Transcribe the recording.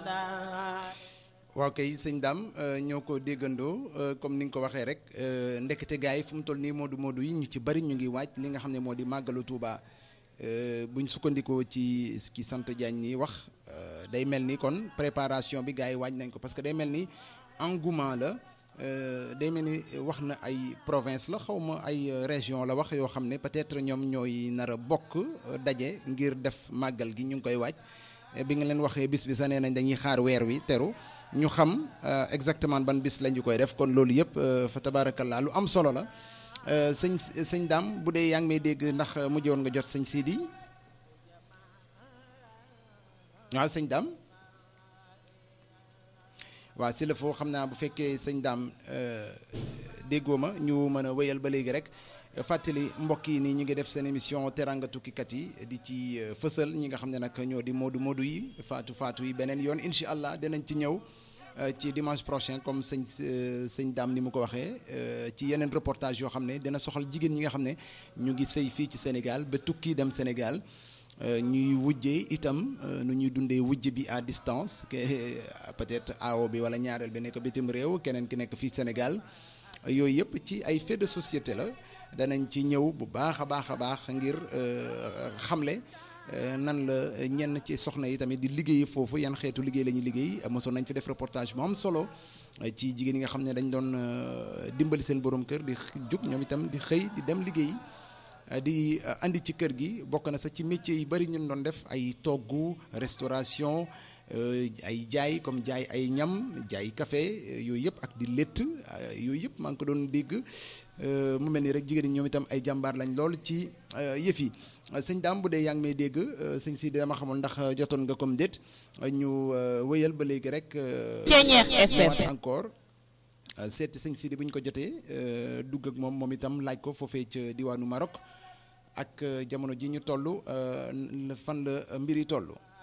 waaw kay sëñ Dame ñoo ko déggandoo comme ni nga ko waxee rek ndekete gars yi fu mu toll nii moodu moodu yi ñu ci bari ñu ngi waaj li nga xam ne moo di màggalu Touba buñ sukkandikoo ci ki sant Diagne nii wax day mel ni kon préparation bi gars yi waaj nañ ko parce que day mel ni engouement la day mel ni wax na ay province la xaw ma ay région la wax yoo xam ne peut-être ñoom ñooy nar a bokk daje ngir def màggal gi ñu ngi koy waaj bi nga leen waxee bis bi sa nee nañ dañuy xaar weer wi teru ñu xam exactement ban bis lañu koy def kon loolu yëpp fa tabaarakallaa lu am solo la sëñ sëñ Dame bu dee yaa ngi may dégg ndax mujjoon nga jot sëñ Sidi waaw sëñ Dame waaw si la foo xam naa bu fekkee sëñ Dame déggoo ma ñu mën a wéyal ba léegi rek fàttali mbokk yi nii ñu ngi def seen émission teranga tukkikat yi di ci fësal ñi nga xam ne nag ñoo di moodu moodu yi faatu faatu yi beneen yoon incha allah dinañ ci ñëw ci dimanche prochain comme sëñ sëñ Dame ni mu ko waxee ci yeneen reportage yoo xam ne dina soxal jigéen ñi nga xam ne ñu ngi sëy fii ci Sénégal ba tukki dem Sénégal ñuy wujjee itam nu ñuy dundee wujj bi à distance peut-être aawo bi wala ñaareel bi nekk bitim réew keneen ki nekk fii Sénégal yooyu yëpp ci ay fait de société la danañ ci ñëw bu baax a baax a baax ngir xamle nan la ñenn ci soxna yi tamit di liggéey foofu yan xeetu liggéey la ñuy liggéey mosoon nañ fi def reportage mu am solo ci jigéen yi nga xam ne dañ doon dimbali seen borom kër di jug ñoom itam di xëy di dem liggéey di andi ci kër gi bokk na sax ci métier yi bari ñun doon def ay toggu restauration ay jaay comme jaay ay ñam jaay café yooyu yëpp ak di létt yooyu yëpp maa ngi ko doon dégg mu mel ni rek jigéen ñi ñoom itam ay jàmbaar lañ lool ci yëf yi sëñ Dame bu dee yaa ngi may dégg sëñ si dama xamul ndax jotoon nga comme déet ñu wëyal ba léegi rek. FM encore seeti sëñ Sidi bu ñu ko jotee dugg ak moom moom itam laaj ko foofee ca diwaanu Maroc ak jamono ji ñu toll fan la mbir yi toll.